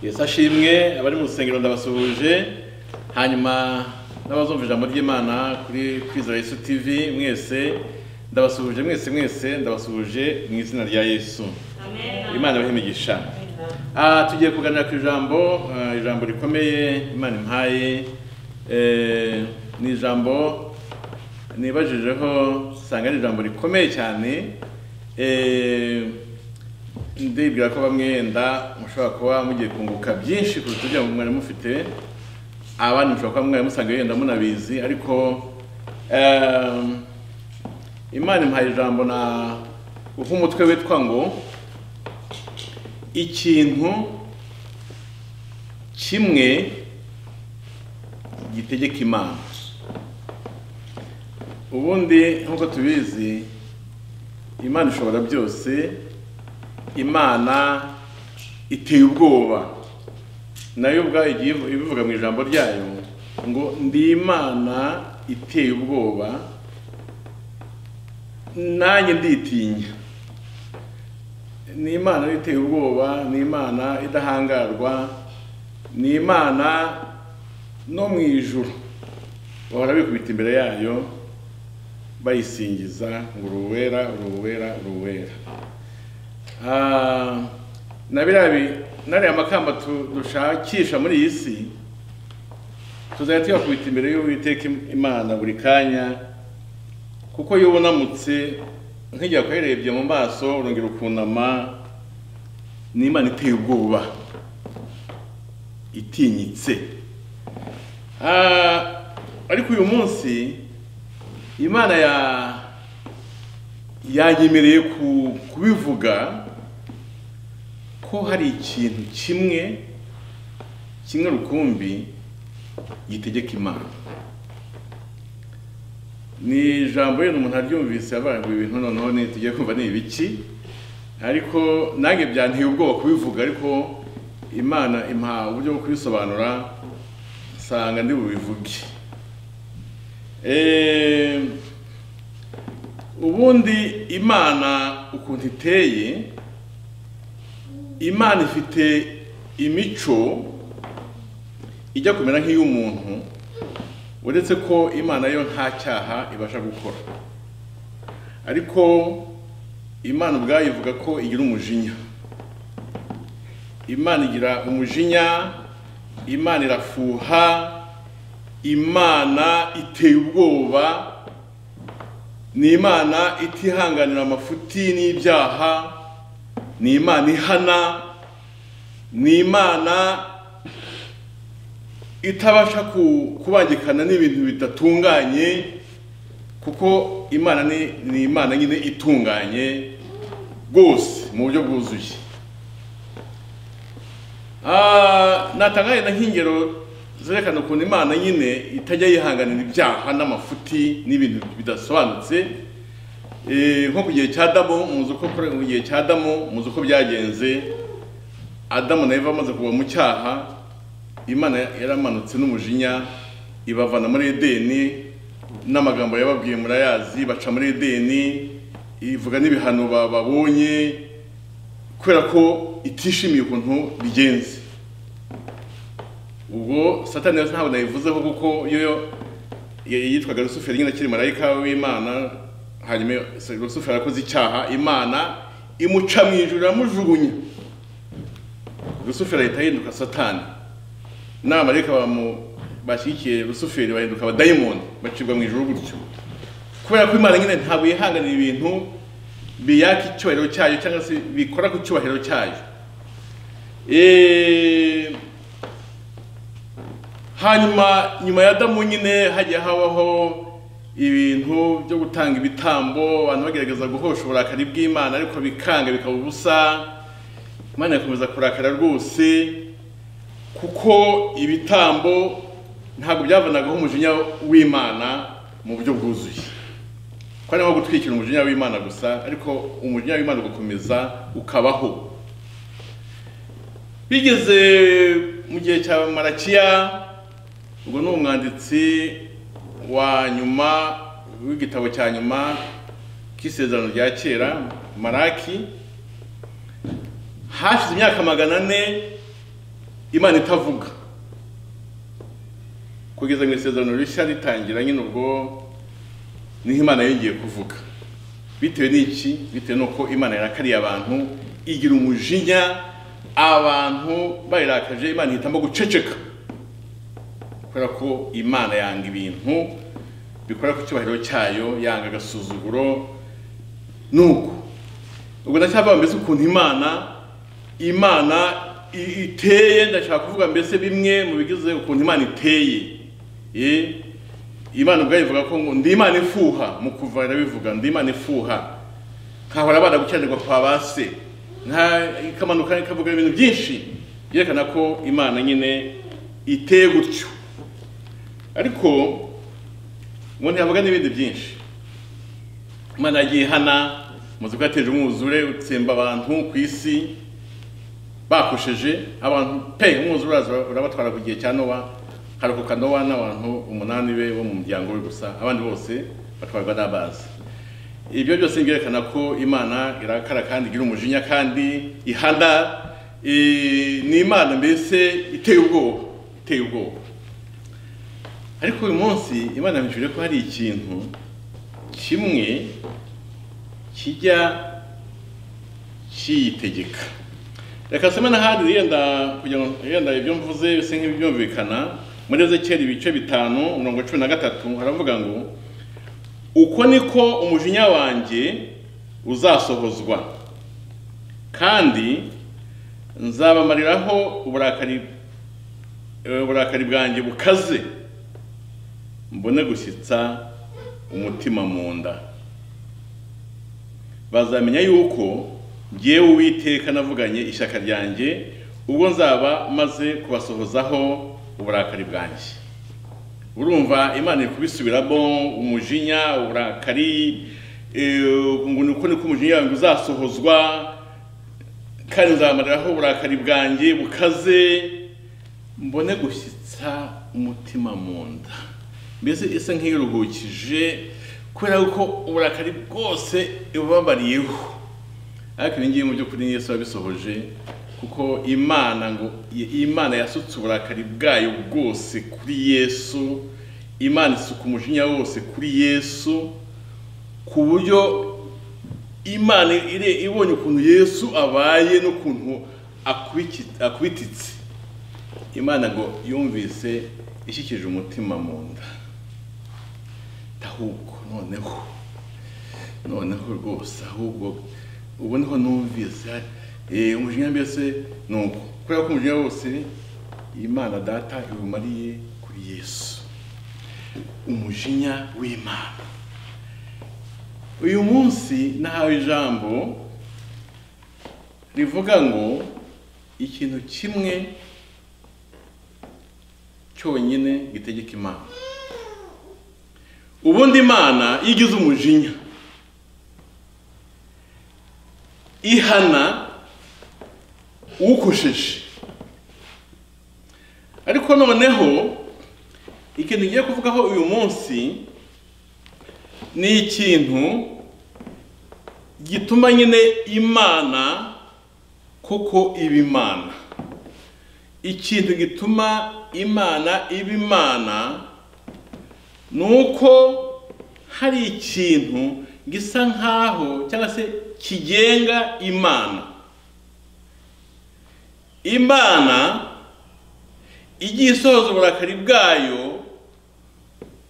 yesu ashimwe abari mu rusengero ndabasuhuje hanyuma n'abazumva ijambo ry'imana kuri kwizera yesu tv mwese ndabasuhuje mwese mwese ndabasuhuje mu izina rya yesu imana ibahimigisha Ah, tugiye kuganira ku ijambo ah, ijambo rikomeye imana impaye Eh, ni ijambo nibajijeho usanga ari ijambo rikomeye cyane Eh, ndibwira ko bamwe wenda mushobora kuba mugiye kunguka byinshi kuruta ibyo mwari mufite abandi mushobora kuba mwari musanga wenda munabizi ariko em, imana impaye ijambo na nk'umutwe witwa ngo ikintu kimwe gitegeka imana ubundi nk'uko tubizi imana ishobora byose imana iteye ubwoba nayo ubwayo igiye ivu- ibivuga mu ijambo ryayo ngo ndi imana iteye ubwoba nanjye nditinya ni imana iteye ubwoba ni imana idahangarwa ni imana no mu ijuru bahora bikubita imbere yayo bayisingiza ngo uruwera uruwera uruwera Ah, na biriya bi- n'ariya makamba tu- dushakisha muri iyi si tuzajya tuyakubita imbere y'uwiteka Im- imana buri kanya kuko iyo ubonamutse nk'igihe akwerebye mu maso urongera ukunama ni imana iteye ubwoba itinyitse Ah, ariko uyu munsi imana ya yanyemereye ku- kubivuga ko hari ikintu kimwe kimwe rukumbi gitegeka imana ni ijambo yenda umuntu aryumvise avuga ngo ibintu noneho ni tugiye kumva ni ibiki ariko nange byanteye ubwoba kubivuga ariko imana impa uburyo bwo kubisobanura nsanga ndi bubivuge eee ubundi imana ukuntu iteye imana ifite imico ijya kumera nk'iy'umuntu uretse ko imana yo nta cyaha ibasha gukora ariko imana ubwayo ivuga ko igira umujinya imana igira umujinya imana irafuha imana iteye ubwoba ni imana itihanganira amafuti n'ibyaha ni imana ihana ni imana itabasha ku- kubangikana n'ibintu bidatunganye kuko imana ni, ni imana nyine itunganye rwose mu buryo bwuzuye Ah, natanga wenda nk'ingero zerekana ukuntu imana nyine itajya yihanganira ibyaha n'amafuti n'ibintu bidasobanutse Eh, nko ku gihe cya adamu muzi uko kure- mu gihe cya adamu muzi uko byagenze adamu na eva bamaze kuva mu cyaha imana yaramanutse n'umujinya ibavana muri edeni n'amagambo yababwiye murayazi baca muri edeni ivuga n'ibihano ba- babonye kubera ko itishimiye ukuntu bigenze ubwo satani yose ntabwo nayivuzeho kuko yo yo y- yitwaga rusuferi nyine akiri marayika w'imana hanyuma se- rusuferi arakoze icyaha imana imuca mu ijuru iramujugunya rusuferi ahita ahinduka satani n'abamarayika bamu- bashyigikiye rusuferi bahinduka abadayimoni bacibwa mu ijuru gutyo kubera ko imana nyine ntabwo yihanganira ibintu biyaka icyubahiro cyayo cyangwa se bikora ku cyubahiro cyayo Eh, hanyuma nyuma ya adamu nyine hagiye habaho ibintu byo gutanga ibitambo abantu bagerageza guhosha uburakari bw'imana ariko bikanga bikaba ubusa imana igakomeza kurakara rwose kuko ibitambo ntabwo byavanagaho umujinya w'imana mu buryo bwuzuye ko ari nko gutwikira umujinya w'imana gusa ariko umujinya w'imana ugakomeza ukabaho bigeze mu gihe cya marakiya ubwo ni umwanditsi wa nyuma w'igitabo cya nyuma k'isezerano rya kera maraki hashize imyaka magana ane imana itavuga kugeza mu isezerano rishya ritangira nyine ubwo niho imana yongeye kuvuga bitewe n'iki bitewe n'uko imana yarakariye abantu igira umujinya abantu bayirakaje imana ihitamo guceceka kubera ko imana yanga ibintu bikora ku cyubahiro cyayo yanga agasuzuguro nuko ubwo ndacyavuga mbese ukuntu imana imana i- iteye ndashaka kuvuga mbese bimwe mu bigize ukuntu imana iteye Eh, imana ubwayo ivuga ko ngo ndi imana ifuha mu kuva irabivuga ndi imana ifuha nkahora abana gukiranirwa kwa ba se nka ikamanuka ikavuga ibintu byinshi byerekana ko imana nyine iteye gutyo ariko umuntu yavuga n'ibindi byinshi imana yagiye ihana muzi ko yateje umwuzure utsemba abantu ku isi bakosheje abantu pe umwuzure uraza urabatwara ku gihe cya nowa harokoka nowa n'abantu umunani be bo mu muryango we gusa abandi bose batwarwa n'amazi ibyo byose byerekana ko imana irakara kandi igira umujinya kandi ihana eh, ni imana mbese iteye ubwoba iteye ubwoba ariko uyu munsi imana yamwishyuriye ko hari ikintu kimwe kijya kiyitegeka reka nsome n'ahandi yenda kugira ngo yenda ibyo mvuze bisa nk'ibyumvikana muri ezekiyeli ibice bitanu mirongo cumi na gatatu haravuga ngo uko niko umujinya wanjye uzasohozwa kandi nzabamariraho uburakari eh, uburakari bwanjye bukaze mbone gushyitsa umutima mu nda bazamenya yuko ngewe uwiteka navuganye ishyaka ryanjye ubwo nzaba maze kubasohozaho uburakari bwanjye urumva imana iri kubisubiramo umujinya uburakari eh, ngo ni uko niko umujinya wanjye uzasohozwa kandi nzamariraho uburakari bwanjye bukaze mbone gushyitsa umutima mu nda mbese isa nk'iruhukije kubera ko uburakari bwose ibubabariyeho ariko ibi ngibi mu by'ukuri Yesu yabisohoje kuko imana ngo imana yasutse uburakari bwayo bwose kuri yesu imana isuka umujinya wose kuri yesu ku buryo imana ire- ibonye ukuntu yesu abaye n'ukuntu akubiki- akubititse imana ngo yumvise ishyikije umutima mu nda ahubwo noneho noneho rwose ahubwo ubu niho numvise eh, umujinya mbese ni uko kubera ko umujinya wose imana data iwumariye kuri yesu umujinya w'imana uyu munsi nahawe ijambo rivuga ngo ikintu kimwe cyonyine gitegeka imana ubundi imana iyo igize umujinya ihana ukosheje ariko noneho ikintu ngiye kuvugaho uyu munsi ni ikintu gituma nyine imana kuko iba imana ikintu gituma imana iba imana ni uko hari ikintu gisa nk'aho cyangwa se kigenga imana imana igiye isohoza uburakari bwayo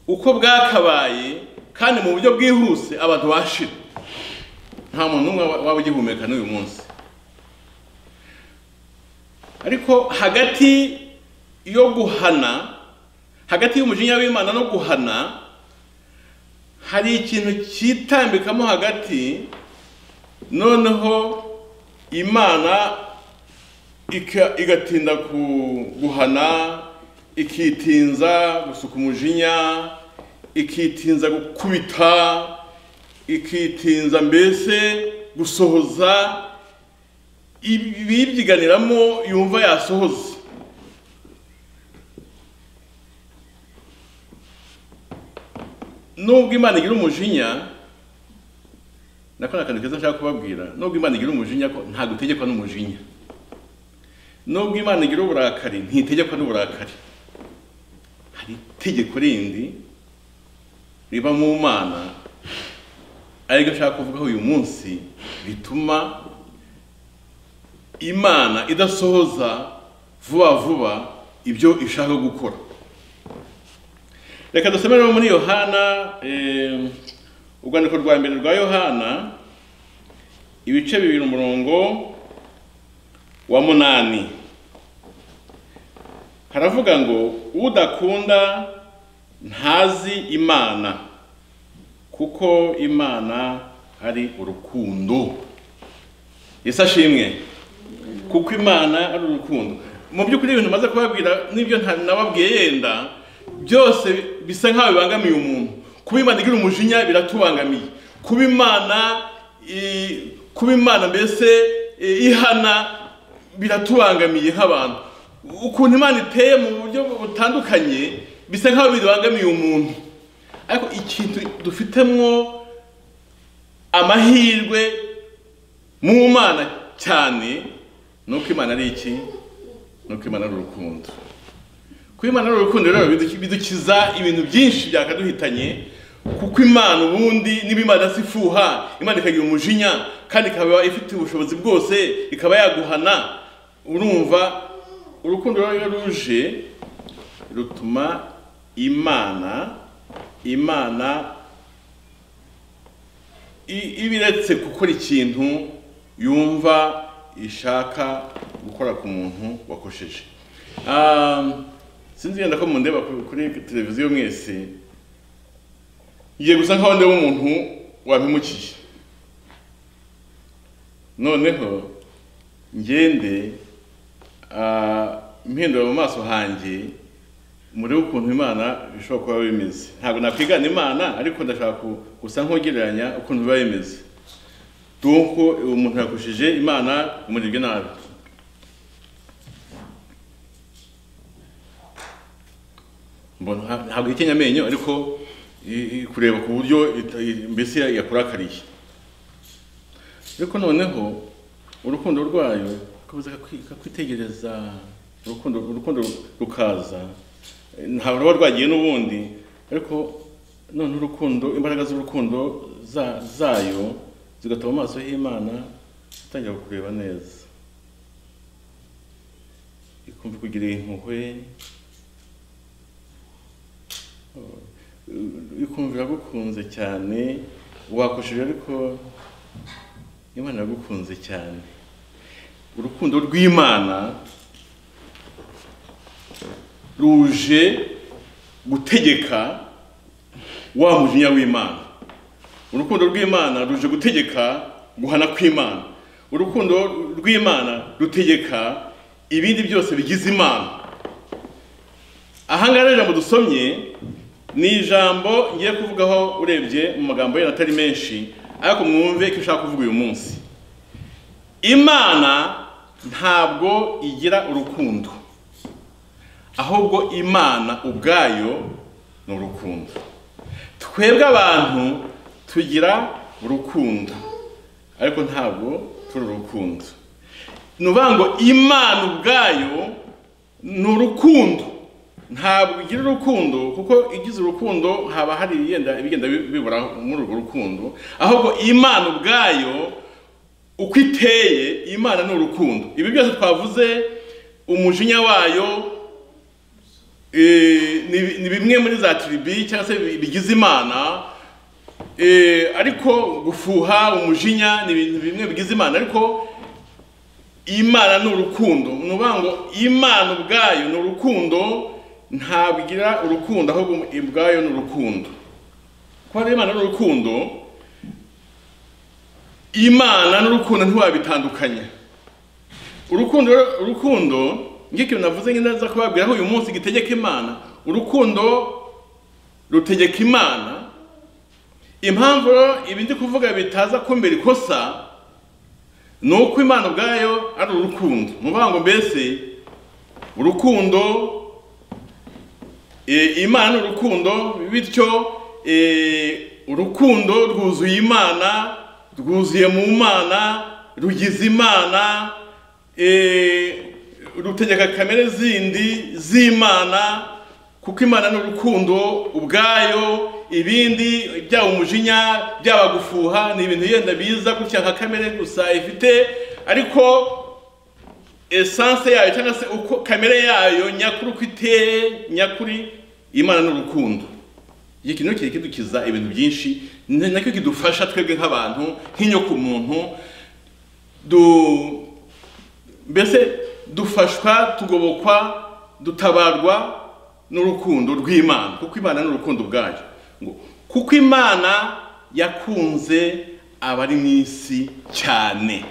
uko bwakabaye kandi mu buryo bwihuse abantu bashira nta muntu n'umwe waba ugihumeka n'uyu munsi ariko hagati yo guhana hagati y'umujinya w'imana no guhana hari ikintu cyitambikamo hagati noneho imana ika- igatinda ku- guhana ikitinza gusuka umujinya ikitinza gukubita ikitinza mbese gusohoza ibibyiganiramo yumva yasohoza nubwo imana igira umujinya nako ni akantu keza nshaka kubabwira nubwo imana igira umujinya ko ntabwo utegekwa n'umujinya nubwo imana igira uburakari ntitegekwa n'uburakari hari itegeko rindi riba mu mana ariko ashaka kuvugaho uyu munsi rituma imana idasohoza vuba vuba ibyo ishaka gukora reka dusome rero muri yohana eh, urwandiko rwa mbere rwa yohana ibice bibiri umurongo wa munani haravuga ngo udakunda ntazi imana kuko imana ari urukundo yesu ashimwe kuko imana ari urukundo mu by'ukuri ibintu maze kubabwira n'ibyo nta- nababwiye yenda byose bisa nk'aho bibangamiye umuntu kuba imana igira umujinya biratubangamiye kuba imana i- kuba imana mbese i- ihana biratubangamiye nk'abantu ukuntu imana iteye mu buryo butandukanye bisa nk'aho bibangamiye umuntu ariko ikintu dufitemwo amahirwe mu mana cyane ni uko imana ari iki ni uko imana ari urukundo kuba imana ari urukundo rero bidu- bidukiza ibintu byinshi byakaduhitanye kuko imana ubundi niba imana si ifuha imana ikagira umujinya kandi ikaba ifite ubushobozi bwose ikaba yaguhana urumva urukundo rero iyo ruje rutuma imana imana I- ibiretse gukora ikintu yumva ishaka gukora ku muntu wakosheje Um, sinzi yenda ko mundeba ku- kuri televiziyo mwese ngiye gusa nkaho ndeba umuntu wampimukiye noneho ngende ah, mpindura mu maso hanjye murebe ukuntu imana bishobora kuba bimeze ntabwo nakwigana imana ariko ndashaka ku- gusa nk'ugereranya ukuntu biba bimeze duko uwo muntu yakoresheje imana umurebye nabi mbona nta- ntabwo yikenya amenyo ariko i- i- kureba ku buryo ita- i- mbese yakurakariye ariko noneho urukundo rwayo rukomeza kakwi- kakwitegereza urukundo urukundo rukaza ntabwo ruba rwagiye n'ubundi ariko none urukundo imbaraga z'urukundo za- zayo zigatuma amaso y'imana atangira kureba neza ikumva kugira impuhwe ikumva iragukunze cyane wakoshije ariko imana iragukunze cyane urukundo rw'imana ruje gutegeka wa mujinya w'imana urukundo rw'imana ruje gutegeka guhana kw'imana urukundo rw'imana rutegeka ibindi byose bigize imana ahangaha rero ijambo dusomye ni ijambo ngiye kuvugaho urebye mu magambo yenda atari menshi ariko mwumve icyo ushaka kuvuga uyu munsi imana ntabwo igira urukundo ahubwo imana ubwayo ni urukundo twebwe abantu tugira urukundo ariko ntabwo turi urukundo ni ukuvuga ngo imana ubwayo ni urukundo ntabwo igira urukundo kuko igize urukundo haba hari ibigenda ibigenda bibura muri urwo rukundo ahubwo imana ubwayo uko iteye imana ni urukundo ibi byose twavuze umujinya wayo eh, ni- ni bimwe muri za tiribi cyangwa se bi- bigize imana eh, ariko gufuha umujinya ni ibintu bimwe bigize imana ariko imana ni urukundo ni ukuvuga ngo imana ubwayo ni urukundo ntabwo igira urukundo ahubwo ubwayo ni urukundo kuba rero imana ni urukundo imana n'urukundo ntiwabitandukanya urukundo rero- urukundo ngiki navuze nyine nza kubabwira ko uyu munsi gitegeka imana urukundo rutegeka imana impamvu rero ibi ndi kuvuga bitaza kumbera ikosa ni uko imana ubwayo ari urukundo ni ukuvuga ngo mbese urukundo eh, imana ni urukundo bityo eh, urukundo rwuzuye imana rwuzuye mu mana rugize imana eh, rutegeka kamere zindi z'imana kuko imana ni urukundo ubwayo ibindi byaba umujinya byaba gufuha ni ibintu yenda biza gutya nka kamere gusa ifite ariko esanse yayo cyangwa se uko kamere yayo nyakuri uko iteye nyakuri imana ni urukundo iki kintu kiri kidukiza ibintu byinshi ni nacyo kidufasha twebwe nk'abantu nk'inyokomuntu du mbese dufashwa tugobokwa dutabarwa n'urukundo rw'imana kuko imana ni urukundo ubwayo ngo kuko imana yakunze abari mu isi cyane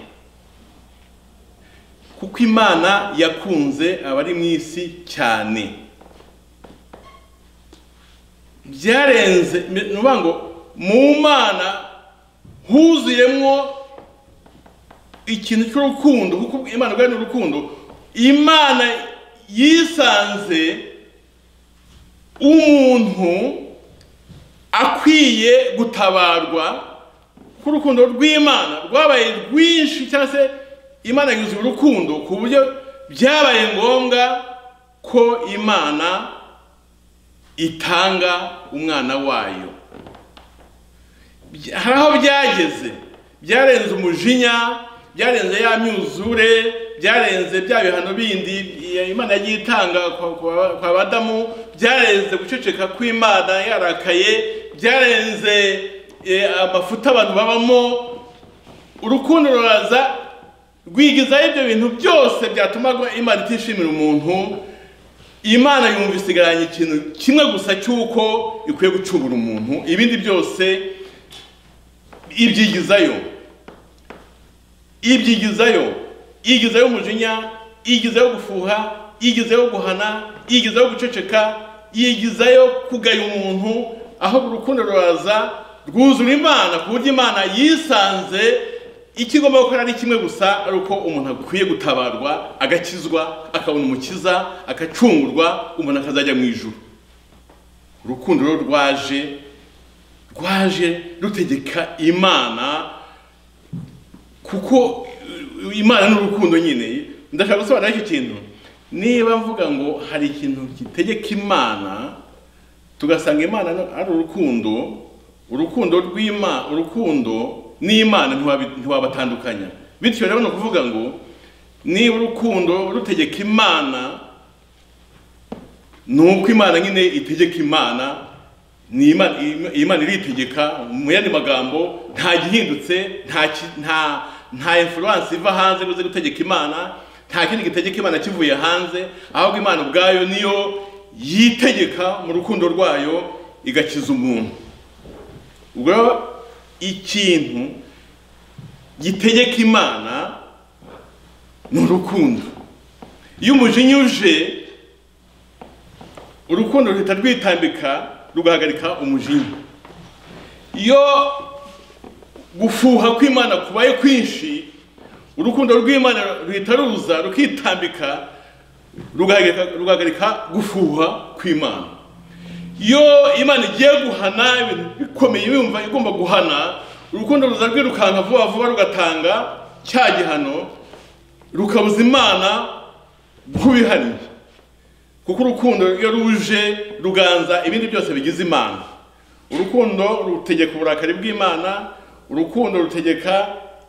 kuko imana yakunze abari mu isi cyane byarenze ni ukuvuga ngo mu mana huzuyemo ikintu cy'urukundo kuko imana ubwayo ni urukundo imana yisanze umuntu akwiye gutabarwa kuko urukundo rw'imana rwabaye rwinshi cyangwa se imana yuzuye urukundo ku buryo byabaye ngombwa ko imana itanga umwana wayo hari aho byageze byarenze umujinya byarenze ya myuzure byarenze bya bihano bindi imana yagiye itanga kwa badamu byarenze guceceka kw'imana yarakaye byarenze amafuta abantu babamo urukundo ruraza rwigizaho ibyo bintu byose byatuma imana itishimira umuntu imana yumva isigaranye ikintu kimwe gusa cy'uko ikwiye gucungura umuntu ibindi byose ibyigizayo ibyigizayo igizayo umujinya igizayo gufuha igizayo guhana igizayo guceceka yigizayo kugaya umuntu aho urukundo ruraza rwuzura imana ku buryo imana yisanze icyo igomba gukora ari kimwe gusa ari uko umuntu akwiye gutabarwa agakizwa akabona umukiza agacungurwa umuntu akazajya mu ijuru urukundo rwo rwaje rwaje rutegeka imana kuko imana ni urukundo nyine ndashaka gusobanura icyo kintu niba mvuga ngo hari ikintu gitegeka imana tugasanga imana ari urukundo urukundo rw'imana urukundo n'imana ntiwabatandukanya bityo rero ni ukuvuga ngo niba urukundo rutegeka imana ni uko imana nyine itegeka imana ni imana iritegeka mu yandi magambo nta gihindutse nta nta influence iva hanze ngo uze gutegeka imana nta kindi gitegeka imana kivuye hanze ahubwo imana ubwayo niyo yitegeka mu rukundo rwayo igakiza umuntu ubwo ikintu gitegeka imana ni urukundo iyo umujinya uje urukundo ruhita rwitambika rugahagarika umujinya iyo gufuha kw'imana kubaye kwinshi urukundo rw'imana ruhita ruza rukitambika rugahagarika gufuha kw'imana iyo imana igiye guhana ibintu bikomeye yumva igomba guhana urukundo ruza rwirukanka vuba vuba rugatanga cya gihano rukabuza imana nk'ubihariye kuko urukundo iyo ruje ruganza ibindi byose bigize imana urukundo rutegeka uburakari bw'imana urukundo rutegeka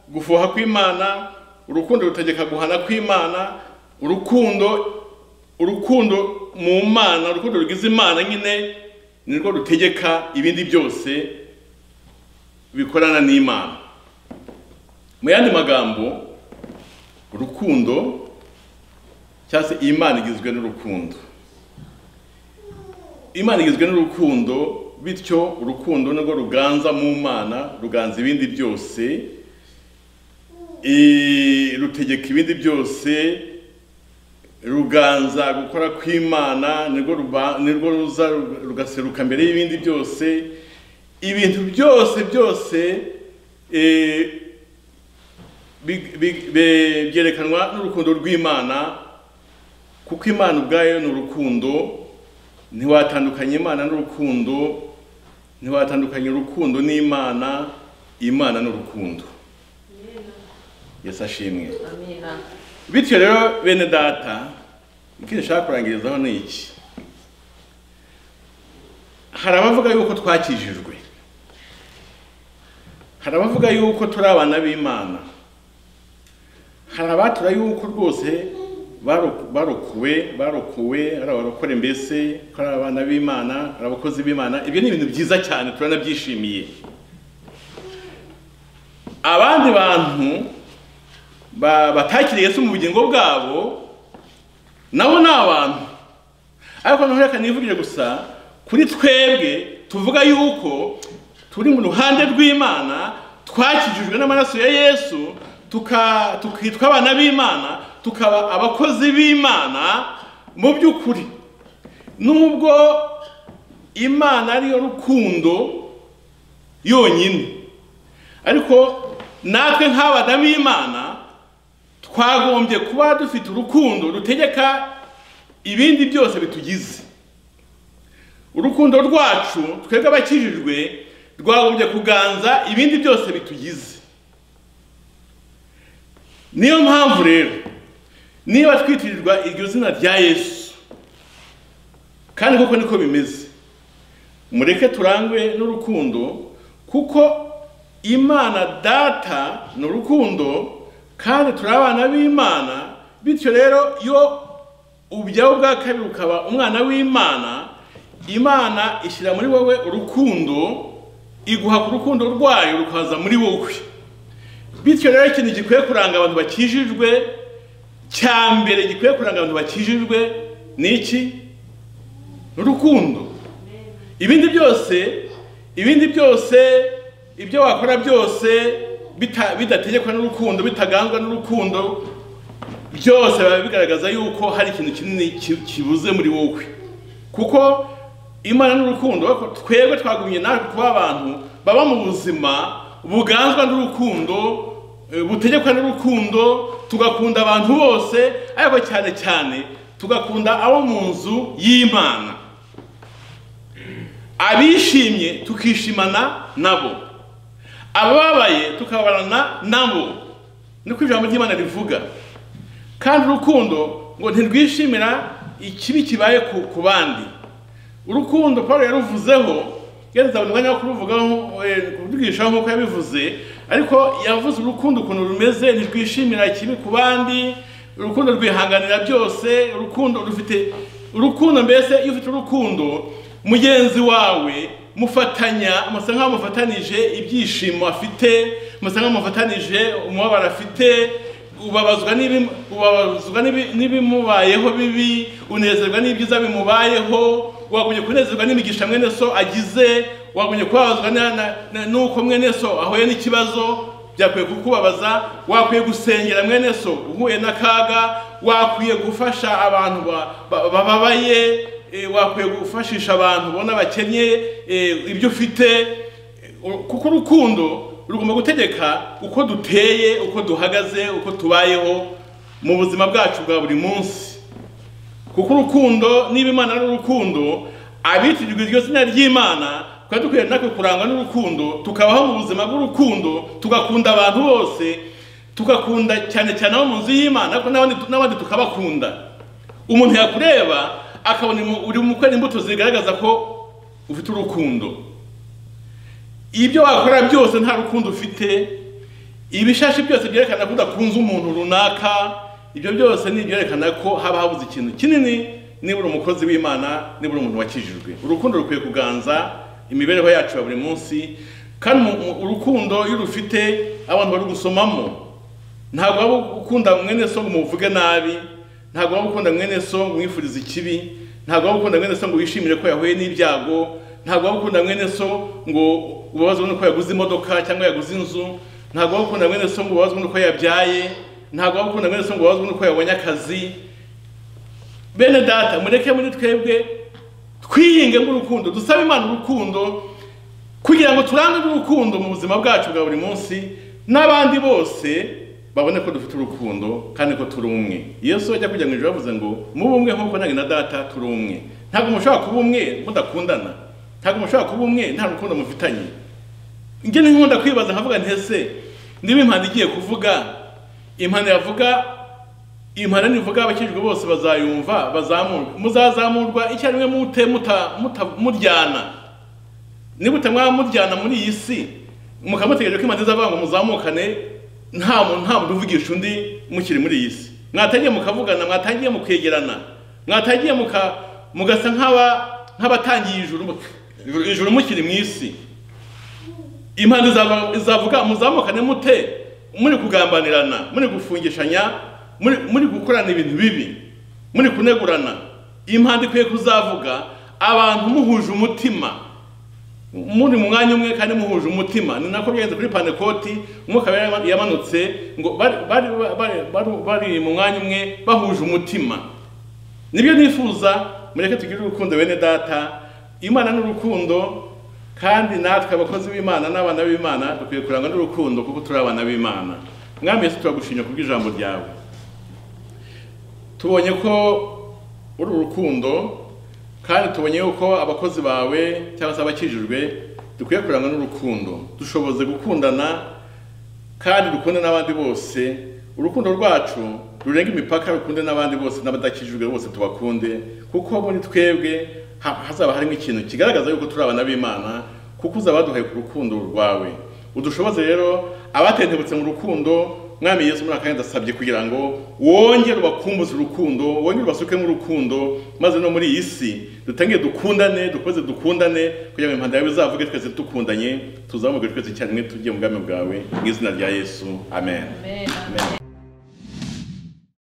gufuha kw'imana urukundo rutegeka guhana kw'imana urukundo urukundo mu mana urukundo rugize imana nyine ni rwo rutegeka ibindi byose bikorana n'imana mu yandi magambo urukundo cyangwa se imana igizwe n'urukundo imana igizwe n'urukundo bityo urukundo nirwo ruganza mu mana ruganza ibindi byose rutegeka ibindi byose ruganza gukora kw'imana nirwo ruza rugaseruka mbere y'ibindi byose ibintu byose byose byerekanwa n'urukundo rw'imana kuko imana ubwayo ni urukundo ntiwatandukanya imana n'urukundo ntiwatandukanya urukundo n'imana imana n'urukundo yesi ashimwe bityo rero bene data icyo nshaka kurangirizaho ni iki hari abavuga yuko twakijijwe hari abavuga yuko turi abana b'imana hari abatura yuko rwose baroku- barokowe barokowe hari abarokore mbese ko ari abana b'imana hari abakozi b'imana ibyo ni ibintu byiza cyane turanabyishimiye abandi bantu ba- batakiriye Yesu mu bugingo bwabo nabo ni abantu ariko ntureka nivugire gusa kuri twebwe tuvuga yuko turi mu ruhande rw'imana twakijijwe n'amaraso ya yesu tuka- tukitwa abana b'imana tukaba abakozi b'imana mu by'ukuri nubwo imana ariyo rukundo yonyine ariko natwe nk'abadamu b'imana twagombye kuba dufite urukundo rutegeka ibindi byose bitugize urukundo rwacu twebwe abakijijwe rwagombye kuganza ibindi byose bitugize niyo mpamvu rero niba twitirirwa iryo zina rya yesu kandi koko niko bimeze mureke turangwe n'urukundo kuko imana data ni urukundo kandi turi abana b'imana bityo rero iyo ubyawe bwa kabiri ukaba umwana w'imana imana ishyira muri wowe urukundo iguha ku rukundo rwayo rukaza muri wowe bityo rero ikintu gikwiye kuranga abantu bakijijwe cya mbere gikwiye kuranga abantu bakijijwe ni iki Ni urukundo ibindi byose ibindi byose ibyo wakora byose bita- bidategekwa n'urukundo bitagangwa n'urukundo byose biba bigaragaza yuko hari ikintu kinini ki- kibuze muri wowe kuko imana n'urukundo ariko twebwe twagumye natwe kuba abantu baba mu buzima buganzwa n'urukundo eh, butegekwa n'urukundo tugakunda abantu bose ariko cyane cyane tugakunda abo mu nzu y'imana abishimye tukishimana nabo ababaye tukabarana nabo niko ijambo ry'imana rivuga kandi urukundo ngo ntirwishimira ikibi kibaye ku, ku bandi urukundo paul yaruvuzeho yazabona umwanya wo kuruvugaho eh, kuruvugishaho nk'uko yabivuze ariko yavuze urukundo ukuntu rumeze ntirwishimira ikibi ku bandi urukundo rwihanganira byose urukundo rufite urukundo mbese iyo ufite urukundo mugenzi wawe mufatanya musa nk'aho mufatanije ibyishimo afite musa nk'aho mufatanije umubabaro afite ubabazwa n'ibi- ubabazwa n'ibi- n'ibimubayeho bibi unezerwa n'ibyiza bimubayeho wagumye kunezerwa n'imigisha mwene so agize wagumye kubabazwa na- na- na- n'uko mwene so ahuye n'ikibazo byakwiye kukubabaza wakwiye gusengera mwene so uhuye n'akaga wakwiye gufasha abantu ba- ba- bababaye eh, wakwiye gufashisha abantu ubona bakennye eh, ibyo ufite kuko urukundo rugomba gutegeka uko duteye uko duhagaze uko tubayeho mu buzima bwacu bwa buri munsi kuko urukundo niba imana ari urukundo abitirirwa iryo zina ry'imana twari dukwiye natwe kurangwa n'urukundo tukabaho mu buzima bw'urukundo tugakunda abantu bose tugakunda cyane cyane abo mu nzu y'imana ariko n'abandi- n'abandi tukabakunda umuntu yakureba akabona imu- uri mu kwera imbuto zigaragaza ko ufite urukundo ibyo wakora byose nta rukundo ufite ibishashi byose byerekana ko udakunze umuntu runaka ibyo byose ni ibyerekana ko haba habuze ikintu kinini nibura umukozi w'imana nibura umuntu wakijijwe urukundo rukwiye kuganza imibereho yacu ya buri munsi kandi mu- mu- urukundo iyo rufite abantu bari gusomamo ntabwo waba ukunda mwene so ngo umuvuge nabi ntabwo waba ukunda mwene so ngo umwifurize ikibi ntabwo waba ukunda mwene so ngo wishimire ko yahuye n'ibyago ntabwo waba ukunda mwene so ngo ubabazwe nuko yaguze imodoka cyangwa yaguze inzu ntabwo waba ukunda mwene so ngo ubabazwe nuko yabyaye ntabwo waba ukunda mwene so ngo ubabazwe nuko yabonye akazi bene data mureke muri twebwe twiyinge nk'urukundo dusabe imana urukundo kugira ngo turange n'urukundo mu buzima bwacu bwa buri munsi n'abandi bose babone ko dufite urukundo kandi ko turi umwe yesu ajya kujya mu ijoro yavuze ngo mube umwe nk'uko nange na data turi umwe ntabwo mushobora kuba umwe mudakundana ntabwo mushobora kuba umwe nta rukundo mufitanye njye ni nkunda kwibaza nkavuga nti ese niba impanda igiye kuvuga impanda yavuga impano nivuga abakijijwe bose bazayumva bazamurwe muzazamurwa icyarimwe mute muta- muta- muryana niba utamwaba muryana muri iyi si mukamutegereje ko imanza izavuga ngo muzamukane nta muntu nta muntu uvugisha undi mukiri muri iyi si mwatangiye mukavugana mwatangiye mukwegerana mwatangiye muka mugasa nk'aba nk'abatangiye ijuru mu- ijuru mukiri mu isi impande izava- izavuga muzamukane mute muri kugambanirana muri gufungishanya muri muri gukorana ibintu bibi muri kunegurana impande ikwiye kuzavuga abantu muhuje umutima muri mu mwanya umwe kandi muhuje umutima ni nako byagenze kuri panekoti umwuka yari yamanutse ngo bari bari bari- bari- bari mu mwanya umwe bahuje umutima nibyo nifuza mureke tugire urukundo bene data imana ni urukundo kandi natwe abakozi b'imana n'abana b'imana dukwiye kurangwa n'urukundo kuko turi abana b'imana mwami yesu turagushimye kubw'ijambo ryawe tubonye ko uri urukundo kandi tubonye yuko abakozi bawe cyangwa se abakijijwe dukwiye kurangwa n'urukundo dushoboze gukundana kandi dukunde n'abandi bose urukundo rwacu rurenga imipaka rukunde n'abandi bose n'abadakijijwe bose tubakunde kuko muri twebwe ha- hazaba harimo ikintu kigaragaza yuko turi abana b'imana kuko uzaba waduhaye ku rukundo rwawe udushoboze rero abatentebutse mu rukundo mwami yesu muri aka kanya ndasabye kugira ngo wongere ubakumbuze urukundo wongere ubasuke mu rukundo maze no muri iyi si dutangiye dukundane dukoze dukundane kugira ngo impanda yawe izavuge twese dukundanye tuzamuke twese icyarimwe tujye mu bwami bwawe mu izina rya yesu amen Amen. Amen.